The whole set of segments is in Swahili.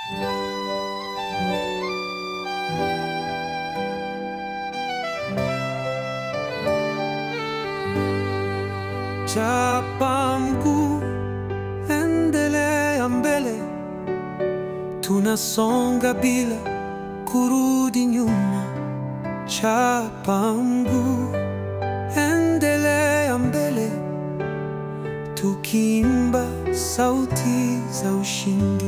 Chapa mguu, endelea mbele, tunasonga bila kurudi nyuma. Chapa mguu, endelea mbele, tukiimba sauti za ushindi.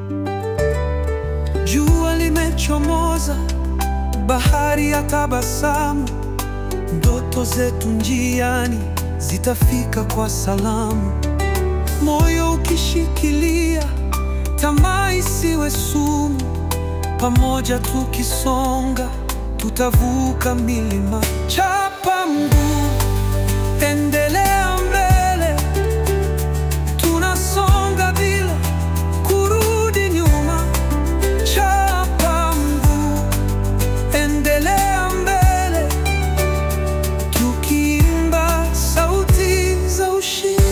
Jua limechomoza, bahari ya tabasamu, ndoto zetu njiani zitafika kwa salamu. Moyo ukishikilia, tamaa isiwe sumu. Pamoja tukisonga, tutavuka milima. Chapa mguu, endelea mbele, tunasonga bila kurudi nyuma. Chapa mguu, endelea mbele, tukiimba sauti za ushindi.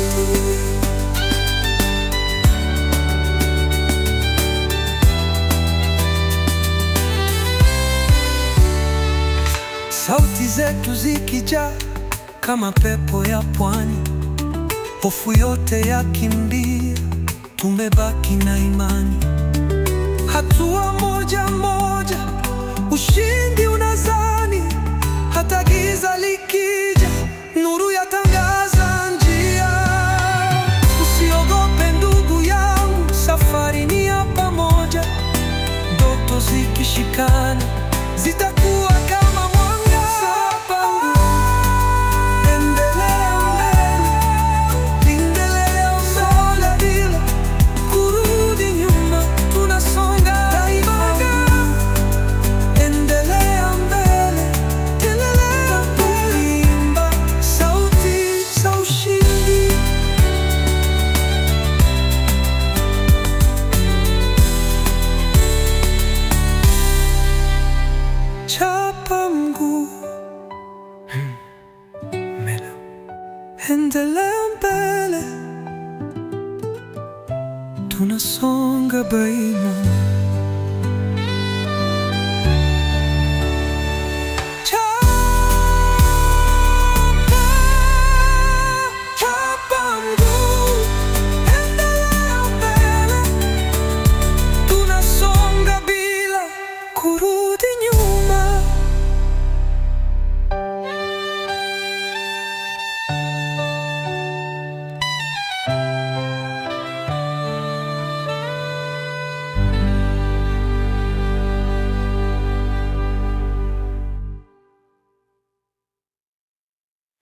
Sauti zetu zikijaa kama pepo ya pwani, hofu yote yakimbia, tumebaki na imani. Hatua moja moja, ushindi unazani, hata giza likija, nuru yatangaza njia. Usiogope ndugu yangu, safari ni ya pamoja, ndoto zikishikana zitakuwa kama mwanga. Endelea mbele, endelea mbele bila kurudi nyuma, tunasonga daima. Endelea mbele, endelea kuimba sauti za ushindi. Chapa mguu, mbele, endelea mbele, tunasonga daima.